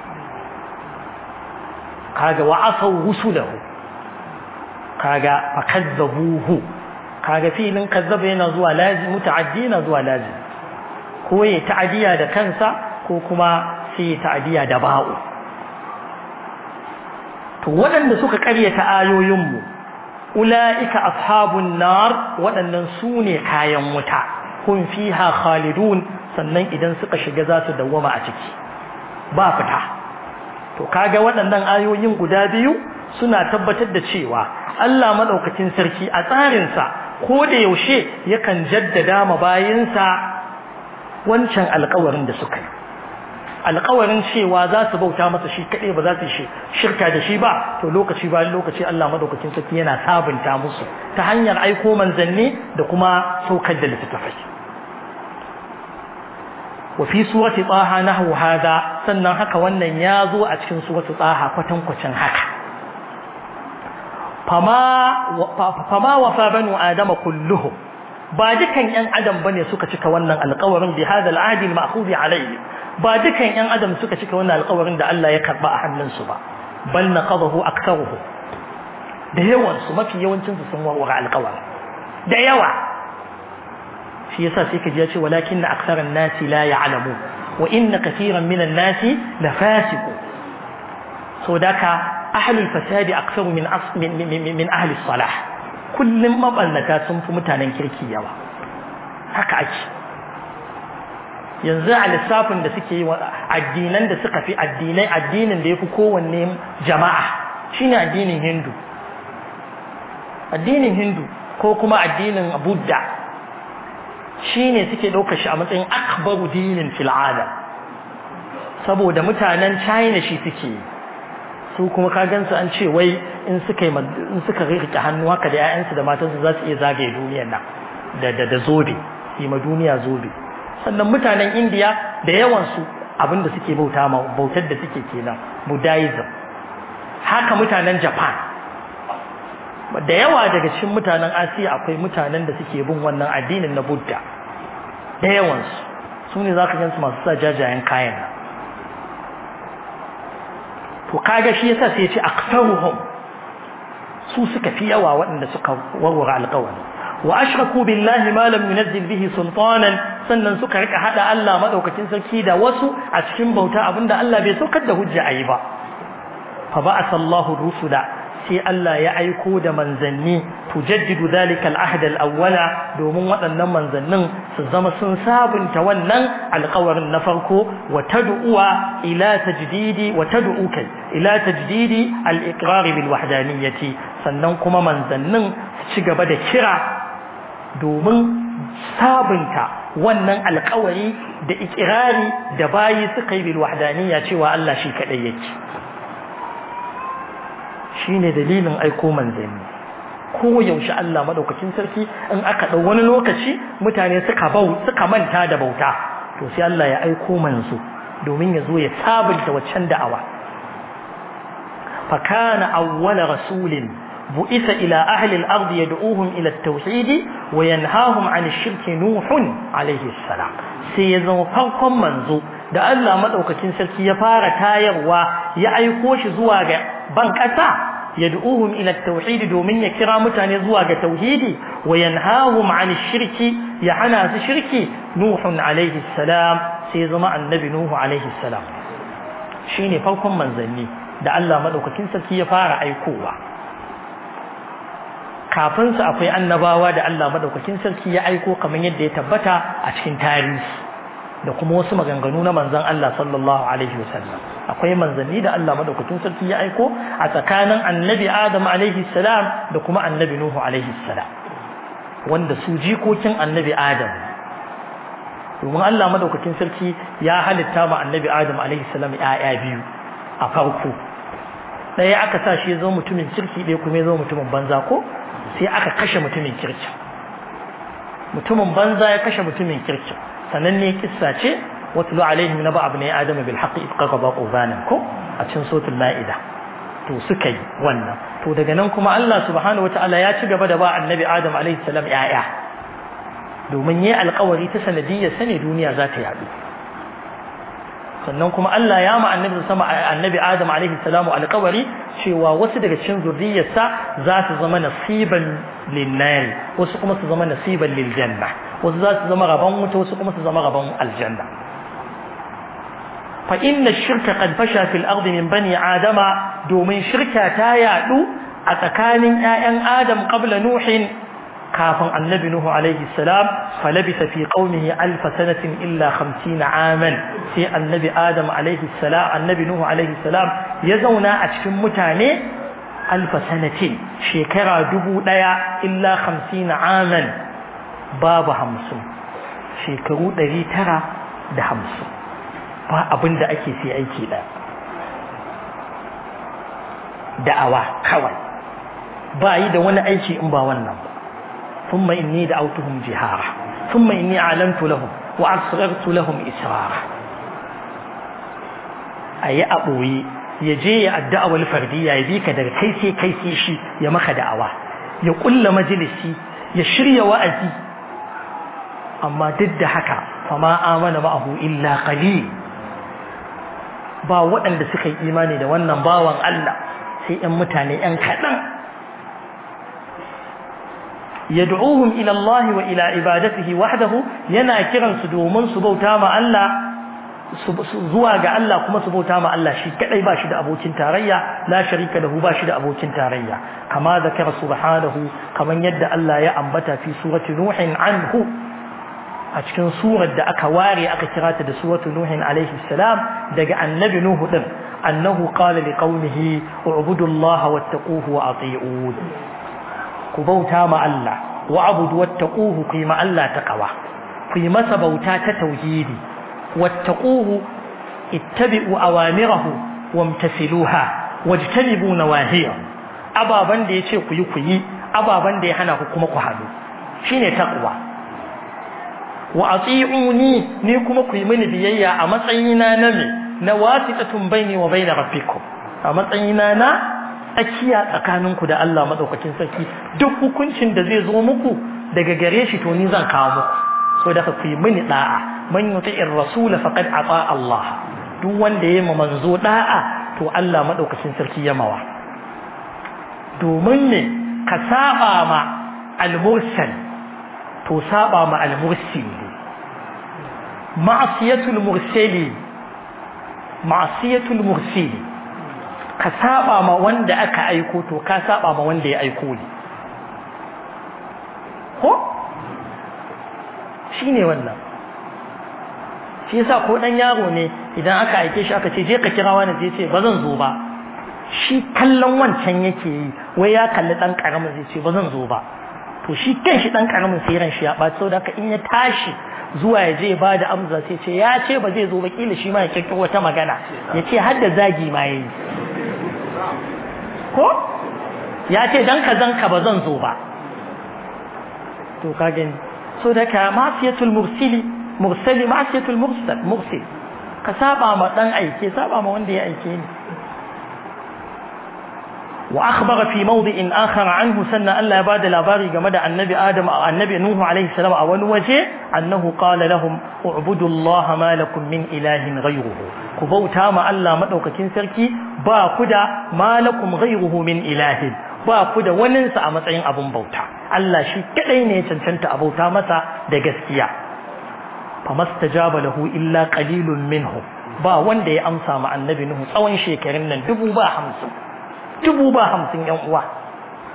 kaga wa asaw rusulahu kaga fakazzabuhu kaga filin kazzaba yana zuwa lazim muta'addi yana zuwa lazim ko ya ta'adiya da kansa ko kuma sai ya ta'adiya da ba'u to waɗanda suka ƙaryata ayoyinmu ula'ika ashabun nar waɗannan su ne kayan wuta kun fiha khalidun sannan idan suka shiga za su dawwama a ciki ba fita to kaga waɗannan ayoyin guda biyu suna tabbatar da cewa Allah madaukakin sarki a tsarinsa ko da yaushe yakan jaddada ma bayinsa wancan alƙawarin da suka yi alƙawarin cewa za su bauta masa shi kaɗai ba za su shi shirka da shi ba to lokaci bayan lokaci Allah madaukakin sarki yana sabunta musu ta hanyar aiko manzanni da kuma saukar da littattafai wa fi surati taha nahwu hada sannan haka wannan ya zo a cikin surati taha kwatankwacin haka fama wafa banu adama kulluhu ba dukan yan adam bane suka cika wannan alƙawarin bi hada al'adi al-ma'khudh alayhi ba dukan yan adam suka cika wannan alƙawarin da Allah ya karba a hannunsu ba bal naqadahu aktharuhu da yawan su mafi yawancin su sun warware alƙawarin da yawa shi yasa sai ka ji ya ce walakin aktharan nasi la ya'lamu wa inna katiran minan nasi la fasiqu so daka ahlul fasadi aktsaru min min min ahli salah kullum mabannata sun fi mutanen kirki yawa haka ake yanzu a lissafin da suke yi addinan da suka fi addinai addinin da yafi kowanne jama'a shine addinin hindu addinin hindu ko kuma addinin buddha shine suke ɗaukar shi a matsayin akbaru dinin fil alam saboda mutanen china shi suke yi su kuma ka gansu an ce wai in suka in suka rike hannu haka da ƴaƴansu da matansu za su iya zagaye duniyar nan da da da zobe yi ma duniya zobe sannan mutanen India da yawan su abinda suke bauta ma bautar da suke kenan Buddhism haka mutanen Japan da yawa daga cikin mutanen Asiya akwai mutanen da suke bin wannan addinin na Buddha da yawan su su ne zaka gansu masu sa jajayen kayan nan to kaga shi yasa sai ya ce aktsaruhum su suka fi yawa waɗanda suka warware alƙawari wa ashraku billahi ma lam yunzil bihi sultanan sannan suka rika hada Allah madaukakin sarki da wasu a cikin bauta abinda Allah bai saukar da hujja ayi ba fa ba'atha Allahu rusula sai Allah ya aiko da manzanni tujaddidu dhalika al-ahd al-awwala domin waɗannan manzannin su zama sun sabunta wannan alƙawarin na farko wa tad'uwa ila tajdidi wa tad'u kai ila tajdidi al-iqrar bil wahdaniyyati sannan kuma manzannin su ci gaba da kira domin sabunta wannan alƙawari da ikirari da bayi suka yi bil wahdaniyya cewa Allah shi kadai yake shine dalilin aiko manzanni ko yaushe Allah madaukakin sarki in aka dau wani lokaci mutane suka bau suka manta da bauta to sai Allah ya aiko manzo domin ya zo ya sabunta waccan da'awa fa kana awwala rasulin bu'isa ila ahli al-ard yad'uhum ila at-tauhid wa yanhahum 'an ash-shirk nuhun alayhi salam sai ya zama farkon manzo da Allah madaukakin sarki ya fara tayarwa ya aiko shi zuwa ga ban kasa yad'uhum ila at-tauhid domin ya kira mutane zuwa ga tauhidi wa yanhahum 'an ash-shirk ya hana su shirki nuhun alayhi salam sai zama annabi nuhu alayhi salam shine farkon manzanni da Allah madaukakin sarki ya fara aikowa kafin su akwai annabawa da Allah madaukakin sarki ya aiko kamar yadda ya tabbata a cikin tarihi da kuma wasu maganganu na manzon Allah sallallahu alaihi wasallam akwai manzanni da Allah madaukakin sarki ya aiko a tsakanin annabi Adam alaihi salam da kuma annabi Nuhu alaihi salam wanda su jikokin annabi Adam domin Allah madaukakin sarki ya halitta ma annabi Adam alaihi salam ƴaƴa biyu a farko ɗaya aka sa shi ya zo mutumin kirki ɗaya kuma ya zo mutumin banza ko sai aka kashe mutumin kirki mutumin banza ya kashe mutumin kirki sannan ne kissa ce watlu alaihim naba abnai adama bil haqqi id qaqaba qubanan ko a cikin suratul maida to suka yi wannan to daga nan kuma Allah subhanahu wataala ya ci gaba da ba annabi adam alaihi salam yaya domin yi alƙawari ta sanadiyyar sane duniya za ta yadu sannan kuma Allah ya ma annabi sama annabi Adam alaihi salamu alƙawari cewa wasu daga cikin zurriyarsa za su zama nasiban linnari wasu kuma su zama nasiban liljanna wasu za su zama rabon wuta wasu kuma su zama rabon aljanna fa inna shirka qad fasha fil ardi min bani adama domin shirka ta yadu a tsakanin ƴaƴan Adam qabla nuhin kafin annabi Nuhu alaihi salam falabisa fi qaumihi alf sanatin illa 50 aman sai annabi Adam alaihi salam annabi Nuhu alaihi salam ya zauna a cikin mutane alf sanatin shekara dubu daya illa 50 aman babu hamsin shekaru 950 ba abin da ake sai aiki da da'awa kawai ba yi da wani aiki in ba wannan ba ثم إني دعوتهم جهارا ثم إني أعلنت لهم وأسررت لهم إسرارا أي أبوي يجي الدعوة الفردية يبيك در كيسي كيسي شي يمخ دعوة يقول مجلسي يشري وأزي أما ضد حكا فما آمن معه إلا قليل ba waɗanda suka yi imani da wannan bawan Allah sai ‘yan mutane ‘yan kaɗan يدعوهم إلى الله وإلى عبادته وحده ينا كرن سدومن سبوتا ما الله zuwa ga Allah kuma su bauta ma Allah shi kadai ba shi da abokin tarayya la sharika lahu ba shi da abokin tarayya kama zakara subhanahu kaman yadda Allah ya ambata fi surati nuhin anhu a cikin surar da aka ware aka kira ta da suratu nuhin alaihi salam daga annabi nuhu din annahu qala liqaumihi u'budu allaha wattaquhu wa ati'un ku bauta ma Allah wa abudu wattaquhu ku yi ma Allah taqwa ku yi masa bauta ta tauhidi wattaquhu ittabi'u awamirahu wamtasiluha wajtanibu nawahiya ababan da yace ku yi ku yi ababan da ya hana ku kuma ku hadu shine taqwa wa ati'uni ni kuma ku yi mini biyayya a matsayina na me na wasitatun baini wa baina rabbikum a matsayina na tsakiya tsakaninku da Allah madaukakin sarki duk hukuncin da zai zo muku daga gare shi to ni zan kawo muku so da ku yi mini da'a man yuti'ir rasul faqad ata Allah duk wanda yayi manzo da'a to Allah madaukakin sarki ya mawa domin ne ka saba ma al-mursal to saba ma al-mursil ma'siyatul mursali ma'siyatul mursali ka saba ma wanda aka aiko to ka saba ma wanda ya aiko ne ko shine wannan shi yasa ko dan yaro ne idan aka aike shi aka ce je ka kira wani zai ce ba zan zo ba shi kallon wancan yake yi wai ya kalli dan karamin zai ce ba zan zo ba to shi kanshi dan karamin sai ran shi ya ɓaci saboda haka in ya tashi zuwa ya je ba da amsa sai ce ya ce ba zai zo ba kila shi ma ya kirkiro wata magana ya ce har da zagi ma yayi ko ya ce dan ka zan ka ba zan zo ba to ka gani so da ka masiyatul mursili mursali masiyatul mursal mursil ka saba ma dan aike saba ma wanda ya aike ni وأخبر في موضع آخر عنه سنة ألا بعد الأباري جمد النبي آدم أو النبي نوح عليه السلام أول وجه أنه قال لهم اعبدوا الله ما لكم من إله غيره كبوتا ما ألا مدوك كنسركي با كدا ما لكم غيره من إله با كدا وننسى أمتعين أبو بوتا ألا شي كدين يتنشنت أبوتا مسا دقسكيا فما استجاب له إلا قليل منه با wanda ya amsa ma annabi Nuhu tsawon shekarun nan dubu ba hamsin dubu ba hamsin yan uwa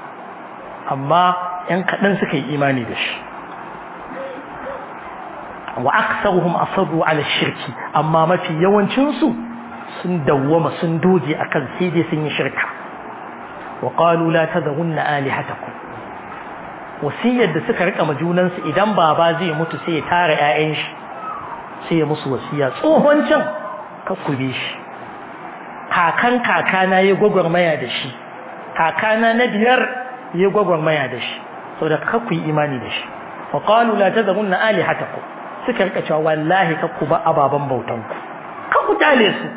amma yan kaɗan suka yi imani da shi wa aktsaruhum asarru ala shirki amma mafi yawancin su sun dawwama sun doge akan sai dai sun yi shirka wa qalu la tadhunna alihatakum wasiyar da suka rika majunan su idan baba zai mutu sai ya tara ƴaƴan shi sai ya musu wasiya tsohon can kakkube shi kakan kakana ya gwagwarmaya da shi kakana na biyar ya gwagwarmaya da shi saboda kakku yi imani da shi wa qalu la tadhunna alihatakum suka rika cewa wallahi kakku ba ababan bautan ku kakku tale su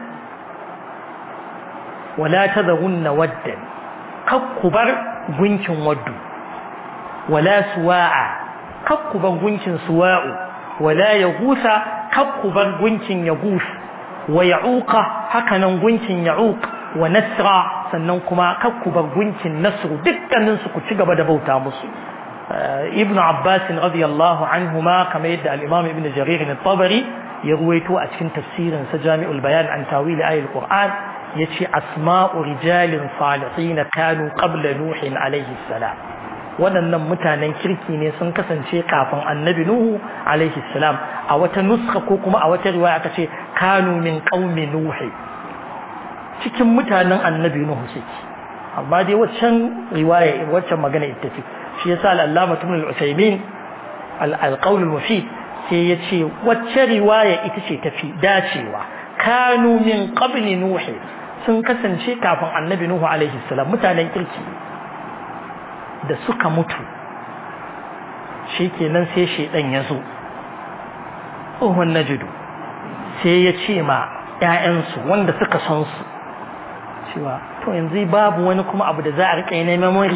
wala tadhunna waddan kakku bar gunkin waddu wala suwa'a kakku bar gunkin suwa'u wala yagusa kakku bar gunkin yagus wa ya'uqa hakanan gunkin ya'uq wa nasra sannan kuma kakku bar gunkin nasru dukkanin su ku ci gaba da bauta musu ibn abbas radiyallahu anhuma kamar yadda al-imam ibn jarir al-tabari ya ruwaito a cikin tafsirin sa jami'ul bayan an tawil ayatul qur'an yace asma'u rijalin salihin kanu qabla nuhin alayhi salam waɗannan mutanen kirki ne sun kasance kafin annabi nuhu alaihi salam a wata nuska ko kuma a wata riwaya aka ce kanu min qaumi nuhi cikin mutanen annabi nuhu suke amma dai waccan riwaya waccan magana ita ce shi yasa al-allama ibn al-usaymin al-qawl al-mufid sai yace wacce riwaya ita ce tafi dacewa kanu min qabli nuhi sun kasance kafin annabi nuhu alaihi salam mutanen kirki da suka mutu shi kenan sai shaidan ya zo tsohon najidu sai ya ce ma ‘ya'yansu wanda suka san su cewa to yanzu babu wani kuma abu da za a riƙa yi na memory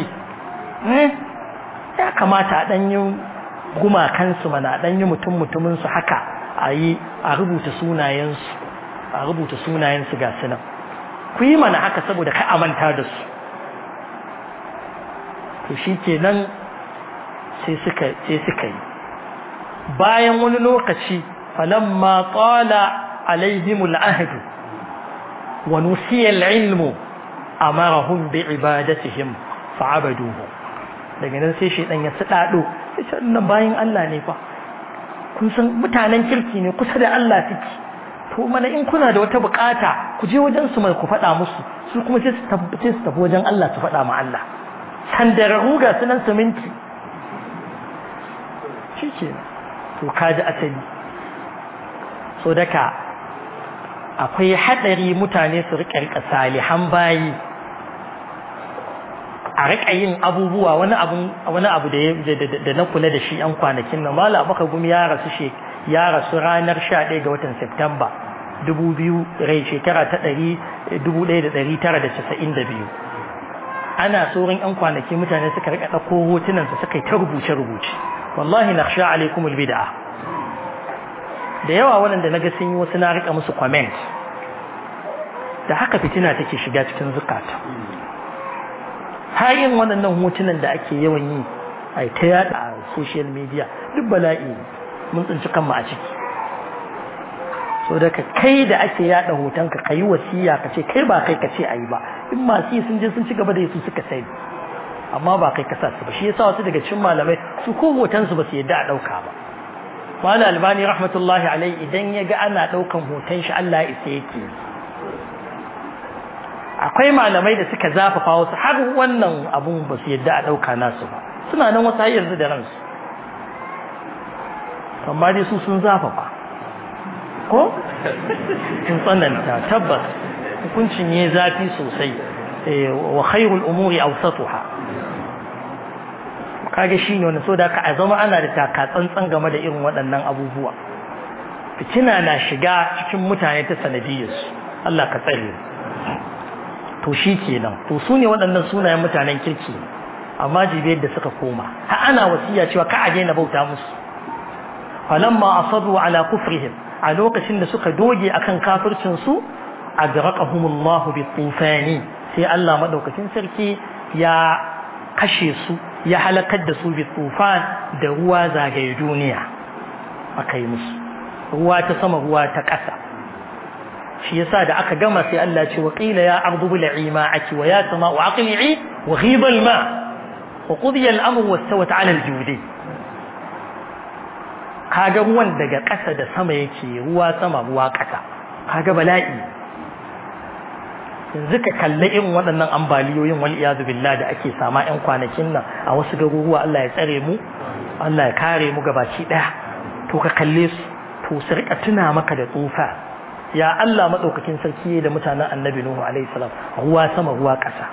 ya kamata a ɗanyi gumakansu mana a ɗanyi mutum-mutuminsu haka a yi a rubuta sunayensu a rubuta sunayensu ga sunan ku yi mana haka saboda ka amanta da su to shi kenan sai suka sai suka yi bayan wani lokaci falamma qala alaihim al'ahd wa nusiya al'ilm amarahum bi ibadatihim fa'abaduhu daga nan sai shedan ya sadado sai nan bayan Allah ne fa kun san mutanen kirki ne kusa da Allah suke to mana in kuna da wata bukata ku je wajen su mai ku faɗa musu su kuma sai su tafi wajen Allah su faɗa ma Allah sandararru ga sunan siminti shi ke to kaji asali so daga akwai haɗari mutane su riƙa riƙa salihan bayi a riƙa yin abubuwa wani abu wani abu da na kula da shi yan kwanakin nan mala baka gumi ya rasu she ya rasu ranar 11 ga watan September 2000 rai shekara ta 1992 ana tsoron yan kwanaki mutane suka rika ɗauko hotunansa suka yi ta rubuce-rubuce wallahi na sha alaikumul bid'a da yawa waɗanda na ga sun yi wasu na rika musu comment da haka fitina take shiga cikin zukata har yin waɗannan hotunan da ake yawan yi a ta yada a social media duk bala'i mun tsinci kanmu a ciki so da ka kai da ake yada hotonka ka yi wasiya ka ce kai ba kai ka ce a yi ba in masu yi sun je sun ci gaba da su suka sai amma ba kai kasa su ba shi yasa wasu daga cikin malamai su ko hoton su ba su yadda a dauka ba Malam Albani rahmatullahi alai idan ya ga ana daukan hoton shi Allah ya isa yake akwai malamai da suka zafafa wasu har wannan abun ba su yadda a dauka nasu ba suna nan wasu har yanzu da ransu amma dai su sun zafafa ko sun tsananta tabbas hukuncin ya zafi sosai wa khairul umuri awsatuha kage shine wannan so da ka a zama ana da taka tsantsan game da irin waɗannan abubuwa fitina na shiga cikin mutane ta sanadiyar su Allah ka tsare to shi kenan to su ne waɗannan sunayen mutanen kirki amma jibe yadda suka koma ha ana wasiya cewa ka a daina bauta musu falamma asadu ala kufrihim a lokacin da suka doge akan kafircin su agraqahumullahu bitufani sai Allah madaukakin sarki ya kashe su ya halakar da su bitufan da ruwa zagaye duniya akai musu ruwa ta sama ruwa ta ƙasa shi yasa da aka gama sai Allah ce wa qila ya ardu bil'i ma'aki wa ya sama'u aqli'i wa ghiba al-ma wa qudiya al-amru wastawat 'ala al-judi kaga ruwan daga ƙasa da sama yake ruwa sama ruwa ƙasa kaga bala'i yanzu ka kalli irin waɗannan ambaliyoyin wal iyazu billah da ake sama ƴan kwanakin nan a wasu garuruwa Allah ya tsare mu Allah ya kare mu gabaki ɗaya to ka kalle su to su rika tuna maka da tsufa ya Allah madaukakin sarki da mutanen annabi Nuhu alaihi salam ruwa sama ruwa ƙasa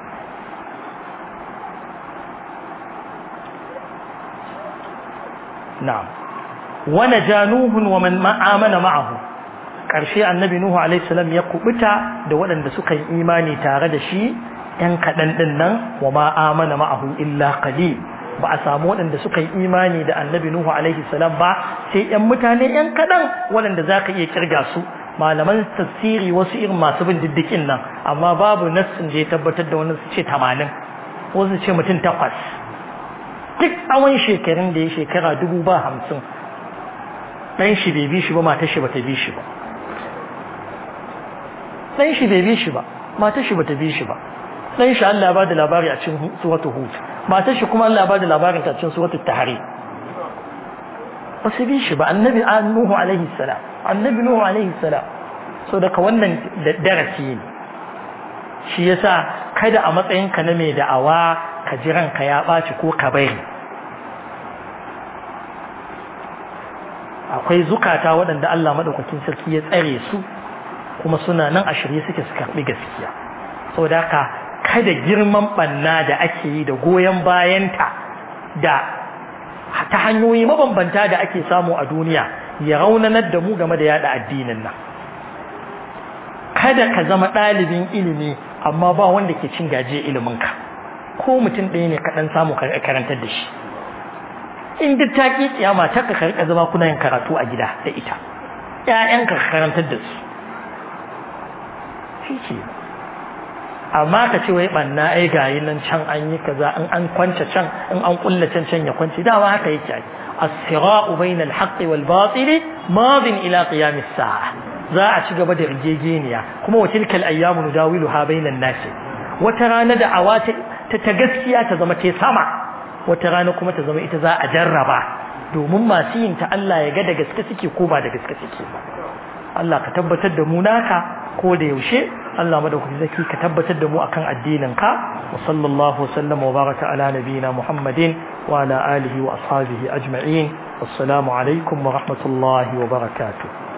na'am wa najanuhun wa man amana ma'ahu karshe annabi Nuhu alaihi salam ya kubuta da waɗanda suka yi imani tare da shi yan kaɗan ɗin nan wa ma amana ma'ahu illa qalil ba a samu waɗanda suka yi imani da annabi Nuhu alaihi salam ba sai ‘yan mutane ‘yan kaɗan waɗanda za ka iya kirga su malaman tafsiri wasu irin masu bin diddikin nan amma babu nassin da ya tabbatar da wani su ce tamanin wasu ce mutum takwas duk tsawon shekarun da ya shekara dubu ba hamsin ɗan shi bai bi shi ba matar shi bata bi shi ba ɗan shi bai bi shi ba matar shi bata bi shi ba ɗan shi Allah ya ba da labari a cikin suratul hud matar shi kuma Allah ba da labarin ta cikin suratul tahrim ba su bi shi ba annabi nuhu alaihi salam annabi nuhu alaihi salam so daga wannan darasi ne shi yasa kada a matsayin ka na mai da'awa ka ji ranka ya ɓaci ko ka bari akwai zukata waɗanda Allah madaukakin sarki ya tsare su kuma suna nan a shirye suke su karɓi gaskiya saboda haka kada girman banna da ake yi da goyon bayanta da ta hanyoyi mabambanta da ake samu a duniya ya raunanar da mu game da yada addinin nan kada ka zama ɗalibin ilimi amma ba wanda ke cin gaje iliminka ko mutum ɗaya ne ka ɗan samu karantar da shi in duk ta ƙi kiyama ta ka karɓa zama kuna yin karatu a gida da ita ƴaƴanka ka karantar da su shi ke amma ka ce wai banna ai gayi nan can an yi kaza in an kwance can in an kulla can can ya kwance dawa haka yake ai as-sira'u bayna al-haqqi wal batili madin ila qiyam as-sa'a za a ci gaba da rigegeniya kuma wa tilka al-ayyamu nudawiluha bayna an-nas wata rana da awa ta ta gaskiya ta zama ta sama wata rana kuma ta zama ita za a jarraba domin masu yin ta Allah ya ga da gaske suke ko ba da gaske suke ba Allah ka tabbatar da mu naka ko da yaushe Allah madaukaki zaki ka tabbatar da mu akan addinin ka wa sallallahu wasallam wa baraka ala nabiyina Muhammadin wa ala alihi wa ashabihi ajma'in assalamu alaikum wa rahmatullahi wa barakatuh